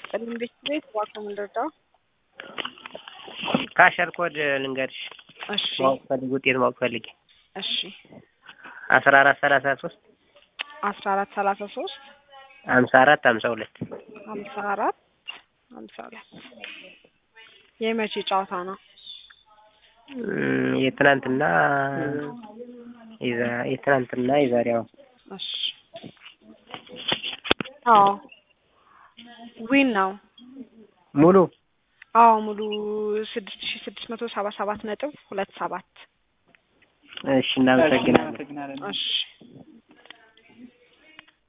ይስጥልኝ ቤት ቤት እባክዎ ምን ልርዳው? ካሸር ኮድ ልንገርሽ እሺ ማወቅ ፈልግ ውጤት ማወቅ ፈልጌ እሺ አስራ አራት ሰላሳ ሶስት አስራ አራት ሰላሳ ሶስት ሀምሳ አራት ሀምሳ ሁለት ሀምሳ አራት ሀምሳ ሁለት የመቼ ጨዋታ ነው? እም፣ የትናንትና የዛ- የትናንትና የዛሬ አሁን እሺ አዎ ዊን ነው። ሙሉ አዎ ሙሉ ስድስት ሺ ስድስት መቶ ሰባ ሰባት ነጥብ ሁለት ሰባት እሺ እናመሰግናለን። እሺ